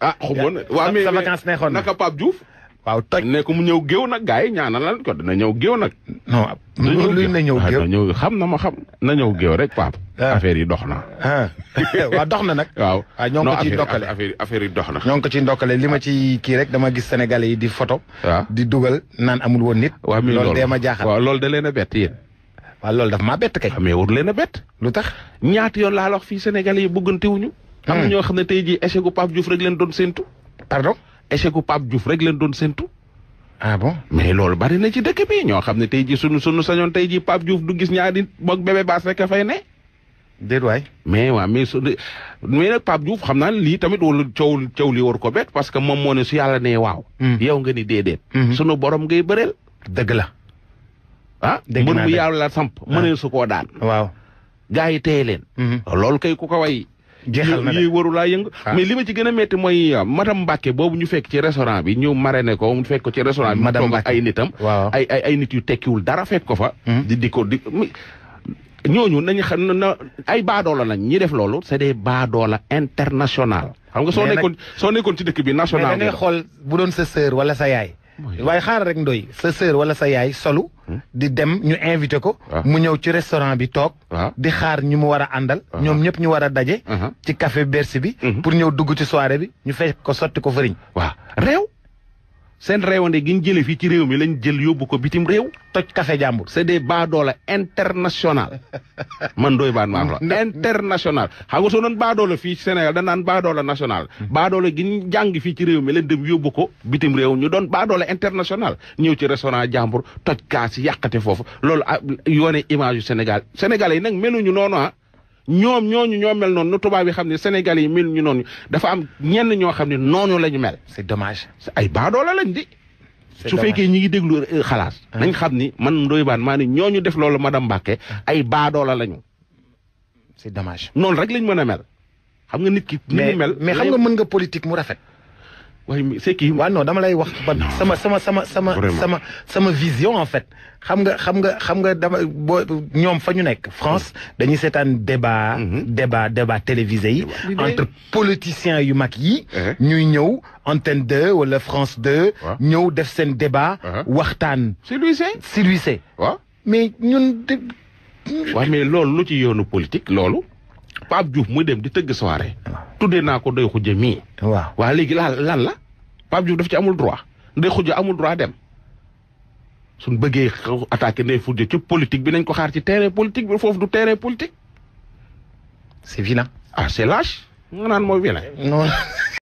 ah xamoon na waa mais sa vacance neexoon na naka Pape Diouf waaw toj ne ko mu ñëw géew nag gars yi ñaanal lan ko dina ñëw géew nag non luy na ñëw ah, géew na ñëw xam na ma xam na ñëw géew rek Pape Ah. affaire yi dox na ah waaw dox na nag waaw ah ñoo ngi Non, ko ciy affaire- ndokkale affaire affaire yi dox na ñoo ngi ko ciy ndokkale li ma ci kii rek dama gis sénégalais yi di photo waaw di dugal naan amul woon nit waaw mi loolu dee ma jaaxal waaw loolu da leen a bett yéen waaw loolu daf maa bett kay mais war leen a bett lu tax ñaata yoon laa la wax fii Sénégalais yi bëggantewuñu am na Hmm. ñoo xam ne tey jii échec gu Pape Diouf rek leen doon séntu pardon échec gu Pape Diouf rek leen doon séntu ah bon mais loolu bari na ci dëkk bi ñoo xam ne tey jii sunu sunu sañoon tey jii Pape Diouf du gis ñaari moog bébé baas rek a fay ne déet waay mais waa mais su mais nag Pape Diouf xam naa ne lii tamit wala coow coow li war ko bett parce que moom moo ne su yàlla nee waaw Hmm. yow nga ni déedéet Mhm. sunu borom ngay bëreel dëgg la ah Dégg mbër naa bu dëgg. yàlla samp mënee su koo daan waaw gars yi téye leen loolu kay ku ko way jeexal na yi de waru laa yëngu Ah. mais li ma ci gën a métti mooy euh, madame Mbacke boobu ñu fekk ci restaurant bi ñu marraine ko mu fekk ko ci restaurant bi mu Madame toog ak Mbacke. ay nitam waaw ay ay ay nit yu tekkiwul dara fekk ko fa Mhm. di di ko di mi- ñooñu nañu xam na na ay baadoola lañ ñi def loolu c'est des baadoola international xam nga soo Mais nag- nekkoon soo nekkoon ci dëkk bi mais national da ngay xool bu doon sa sœur wala sa yaay waaye xaaral rek ndoy sa sœur wala sa yaay solu di dem ñu invité ko waaw. mu ñëw ci restaurant bi toog waaw di xaar ñu mu war a àndal ñoom ñëpp ñu war a daje aha ci café Bercy bi Mhm. pour ñëw dugg ci soirée bi ñu fekk ko sotti ko fëriñ waaw réew seen réewande gi ñu jëlee fii ci réew mi lañ jël yóbbu ko bitim réew toj café jàmbur c'est des baadoola international man doy baan maa wax la international xam nga soo doon baadoola fii ci Sénégal dañ naan baadoola national baadoola gi ñu jàng fii ci réew mi leen dem yóbbu ko bitim réew ñu doon baadoola international ñëw ci restaurant jàmbur toj kaas yi yàqate foofu loolu ah yoone image yu Sénégal Sénégalais yi nag meluñu noonu ah ñoom ñooñu ñoo mel noonu nu tubaab yi xam ne Sénégalais yi meluñu noonu dafa am ñenn ñoo xam ne noonu la ñu mel c'est dommage ay baadoola lañ di C'est su dommage. fekkee ñi ngi déglu euh, xalaas nañ xam ni man Ndoye Bane maa ne ñooñu def loolu madame Mbacke ay baadoola lañu c'est dommage noonu rek lañ mën a mel xam nga nit ki ni mais mu mel mais xam nga mën nga politique mu rafet waaye mi- c'est kii waaw non dama lay wax ba sama sama sama sama Vraiment. sama sama vision en fait xam nga xam nga xam nga dama boo ñoom fa ñu nekk France dañuy seetaan débat Mhm. débat débat télévisé yi Débat. Di entre politiciens yu mag yi Eh. ñuy ñëw antenne 2 wala France 2 Waaw. ñëw def seen débat Uh-huh. waxtaan c'est lui c'est siluissé waaw mais ñun de waaw mais loolu lu ci yoonu politique loolu Pape Diouf muy dem di tëgg soirée tuddee naa ko doy xujja mii waaw waa léegi lan lan la Pape Diouf daf ci amul droit ndey xujja amul droit dem suñ bëggee xaw attaqué ndey xujja ci politique bi nañ ko xaar ci terrain politique bi foofu du terrain politique c'est vilain ah c'est lâche nga naan mooy vilain non